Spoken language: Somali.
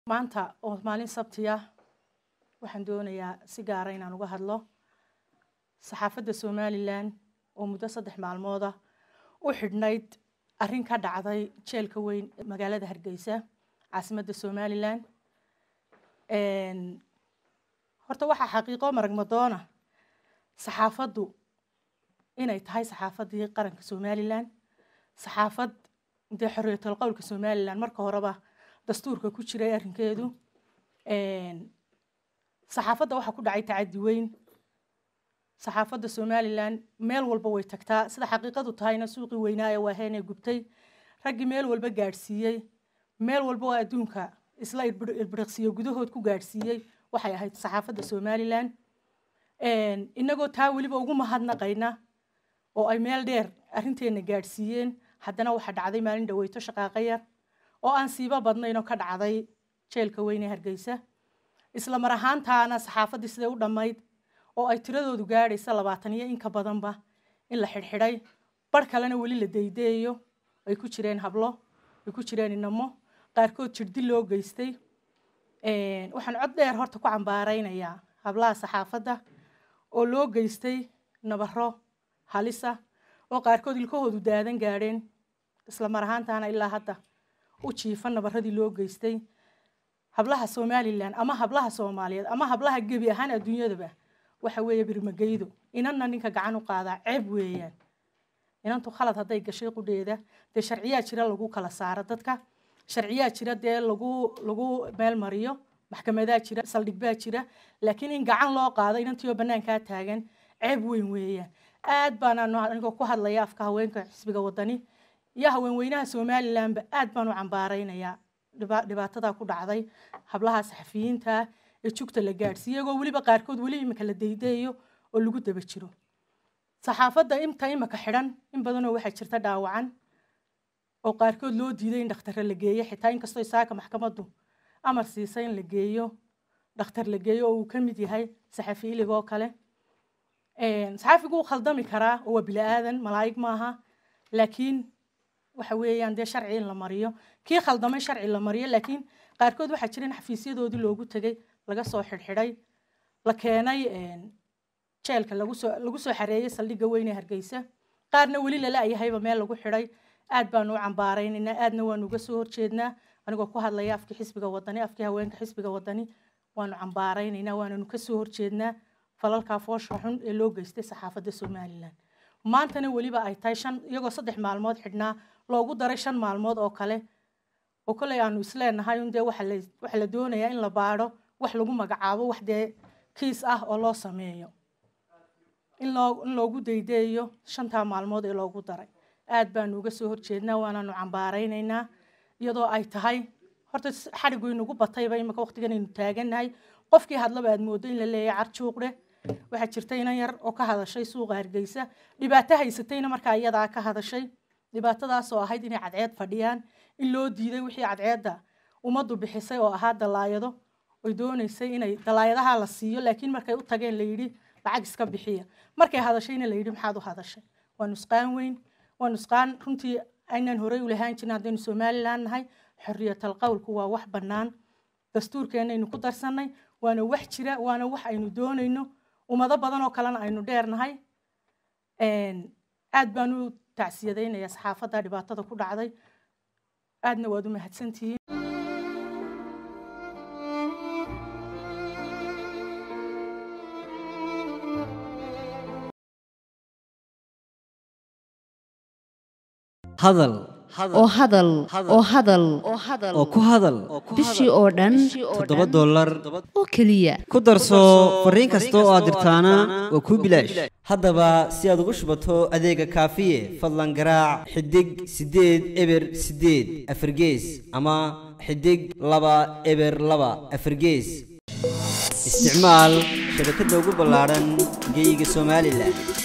maanta oo maalin sabti ah waxaan doonayaa si gaara inaan uga hadlo saxaafadda somalilan oo muddo saddex maalmood ah u xidhnayd arrin ka dhacday jeelka weyn ee magaalada hargeysa caasimadda somalilan horta waxaa xaqiiqo maragmadoona saxaafaddu inay tahay saxaafaddii qaranka somalilan saxaafad dee xorriyatul qowlka somalilan marka horeba dastuurka ku jiray arrinkeedu saxaafadda waxaa ku dhacay tacaddi weyn saxaafadda somalilan meel walba way tagtaa sida xaqiiqadu tahayna suuqii weynaa ee waaheenee gubtay raggii meel walba gaadhsiiyey meel walba oo adduunka isla ilbiriqsiyo gudahood ku gaadhsiiyey waxay ahayd saxaafadda somalilan inagoo taa weliba ugu mahadnaqayna oo ay meel dheer arrinteenna gaadhsiiyeen haddana waxaa dhacday maalin dhaweyto shaqaaqa yar oo aan siiba badnayn oo ka dhacday jeelka weyn ee hargeysa isla mar ahaantaana saxaafaddii siday u dhammayd oo ay tiradoodu gaadhaysa labaatan iyo inka badanba in la xidhxidhay bar kalena weli la daydayayo ay ku jireen hablo ay ku jireen inamo qaarkood jirdil loo geystay waxaan cod dheer horta ku cambaaraynayaa hablaha saxaafadda oo loo geystay nabaro halisa oo qaarkood ilkahoodu daadan gaadheen isla mar ahaantaana ilaa hadda u jiifa nabaradii loo geystay hablaha somalilan ama hablaha soomaaliyeed ama hablaha gebi ahaan adduunyadaba waxa weeye birmageydo inanna ninka gacan u qaadaa ceeb weeyaan inantu khalad hadday gashay qudheeda dee sharciyaa jira lagu kala saaro dadka sharciyaa jira dee lagu lagu meel mariyo maxkamadaa jira saldhig baa jira laakiin in gacan loo qaado inantiioo bannaankaa taagan ceeb weyn weeyaan aad baanaan anigoo ku hadlaya afka haweenka xisbiga wadani iyo haweenweynaha somalilanba aad baan u cambaaraynayaa dhibaatadaa ku dhacday hablaha saxafiyiinta ee jugta la gaadhsiiya iyagoo weliba qaarkood weli imika la daydayayo oo lagu daba jiro saxaafadda inta imika xidhan in badanoo waxaa jirta dhaawacan oo qaarkood loo diiday in dhakhtarra la geeyo xitaa inkastoo isaaka maxkamaddu amar siisay in la geeyo dhakhtar la geeyo oo uu ka mid yahay saxafi ilig oo kale saxaafigu wuu khaldami karaa oo waa bili-aadan malaa'ig maaha laakiin waxa weeyaan dee sharci in la mariyo kii khaldamay sharci la mariyo laakiin qaarkood waxaa jira in xafiisyadoodii loogu tegay laga soo xidhxidhay la keenay jeelka lagusoo lagu soo xareeyey saldhigga weyn ee hargeysa qaarna weli lala-yahayba meel lagu xidhay aad baanu u cambaaraynaynaa aadna waanu uga soo horjeednaa anigoo ku hadlaya afkii xisbiga wadani afkii haweenka xisbiga wadani waanu cambaaraynaynaa waananu kasoo horjeednaa falalkaa foosha xun ee loo geystay saxaafadda somalilan maantana weliba ay tahay shan iyagoo saddex maalmood xidhnaa loogu daray shan maalmood oo kale oo koley aanu isleenahay un dee waxa la doonayaa in la baadho wax lagu magacaabo wax dee kiis ah oo loo sameeyo in loo in loogu daydayayo shantaa maalmood ee loogu daray aad baanu uga soo horjeednaa waanaanu cambaaraynaynaa iyadoo ay tahay horta xadhigu inugu batayba imika waqtigan aynu taagannahay qofkii hadlaba aad moodo in la leeyahay carjuuqdhe waxaa jirta inan yar oo ka hadashay suuqa hargeysa dhibaato haysatayna markaa iyadaa ka hadashay dhibaatadaasoo ahayd inay cadceed fadhiyaan in loo diiday wixii cadceedda ummaddu bixisay oo ahaa dalaayado oy doonaysay inay dalaayadaha la siiyo laakiin markay u tageen la yidhi lacag iska bixiya markay hadashayna la yidhi maxaad u hadashay waa nusqaan weyn waa nusqaan runtii aynaan horey u lahaan jirin haddaynu somalilan nahay xorriyatal qowlku waa wax bannaan dastuurkeennaynu ku darsannay waana wax jira waana wax aynu doonayno ummado badan oo kalena aynu dheernahay aad baan u tacsiyadaynayaa saxaafadda dhibaatada ku dhacday aadna waad u mahadsantihiin hadal oo hadal oo hadal oo ku hadal bishii oo dhan toddoba dollar oo keliya ku darso fariin kasta oo aad dirtaana waa kuu bilaash haddaba si aad ugu shubato adeega kaafiye fadlan garaac xidig siddeed eber siddeed afargees ama xidig laba eber laba afargees isticmaal shabakadda ugu ballaadhan geeyiga somalilan